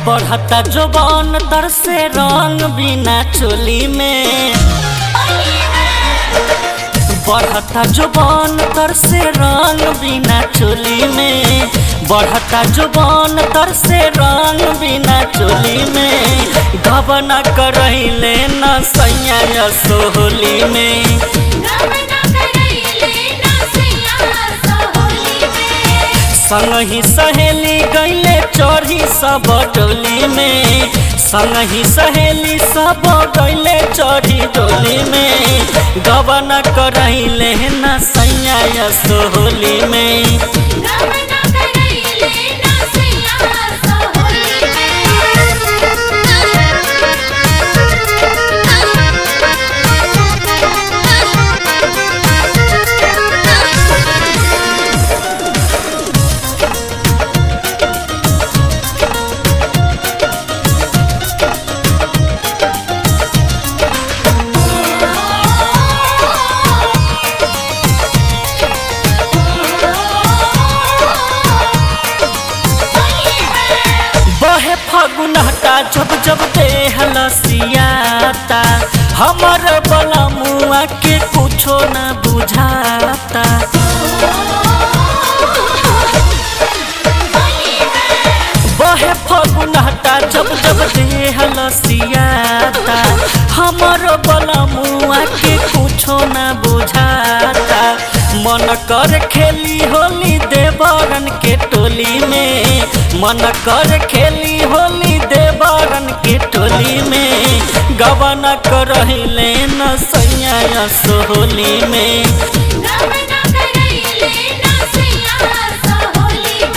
बढ़ता जोबन तर से रंग बिना चोली में बढ़ता जोबन तर से रंग बिना चोली में बढ़ता जोबन तर से रंग बिना चोली में घबना करैले न सैया सोहली में गमना करैले ना सैया सोहली में संगही सहेली गईले चढ़ी सब डोली में संगही सहेली सब गईले चढ़ी डोली में गबन करैले न सैया सोहली में गमना करैले ना सैया सोहली बहे फगुनहटा जब जब देह लसियाता हमर बला मुआ के कुछो न बुझाता बहे फगुनहटा जब जब देह लसियाता हमर बला मुआ के कुछो न बुझाता मन कर खेली होली देवरन के टोली में मन कर खेली होली देवरन के टोली में गबन करहिले न सैया सोहली में गमना करैले ना सैया सोहली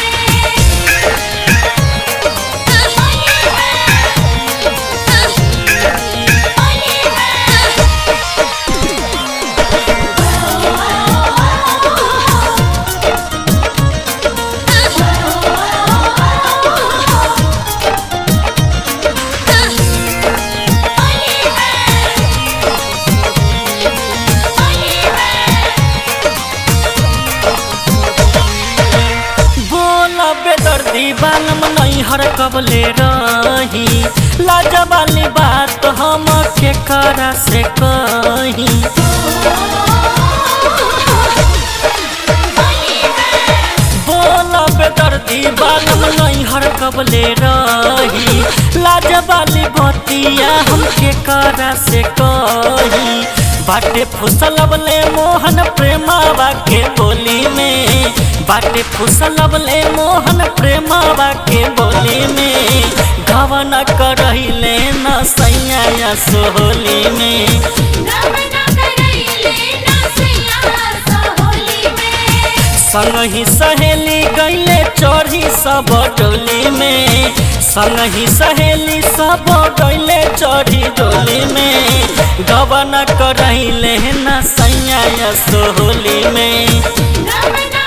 बोला बेदर्दी बालम नहीं हर कबले रही लाजवाली बात हम के करा से कही बोला बेदर्दी बालम नहीं हर कबले रही लाजवाली बतिया हम के करा से कही बाटे फुसलबले मोहन प्रेमावा के बोली में बाटे फुसलबले मोहन प्रेमावा के बोली में घवन करहिले न सैया सोहली में गमना करैले ना सैया सोहली में संगही सहेली गईले चढ़ी सब डोली में संगही सहेली सब गईले चढ़ी डोली में गबन करैले न सैया सोहली में गमना